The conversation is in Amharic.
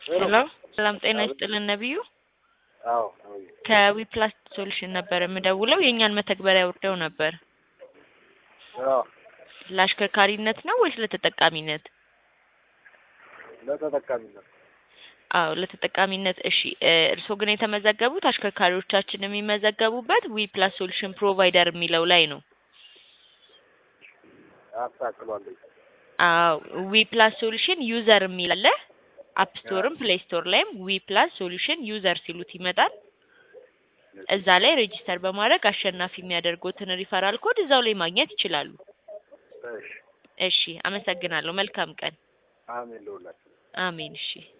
ሄሎ ሰላም ጤና ይስጥልን ነቢዩ አዎ ከዊፕላስ ሶሉሽን ነበር የምደውለው የእኛን መተግበሪያ ወርደው ነበር አዎ ለአሽከርካሪነት ነው ወይስ ለተጠቃሚነት ለተጠቃሚነት አዎ ለተጠቃሚነት እሺ እ እርስዎ ግን የተመዘገቡት አሽከርካሪዎቻችን የሚመዘገቡበት ዊፕላስ ሶሉሽን ፕሮቫይደር የሚለው ላይ ነው አስተካክሏለሁ አዎ ዊፕላስ ሶሉሽን ዩዘር የሚል አለ አፕ ስቶርም ፕሌይ ስቶር ላይም ዊፕላስ ሶሉሽን ዩዘር ሲሉት ይመጣል እዛ ላይ ሬጂስተር በማድረግ አሸናፊ የሚያደርጉትን ሪፈራል ኮድ እዛው ላይ ማግኘት ይችላሉ እሺ እሺ አመሰግናለሁ መልካም ቀን አሜን ለሁላችሁ አሜን እሺ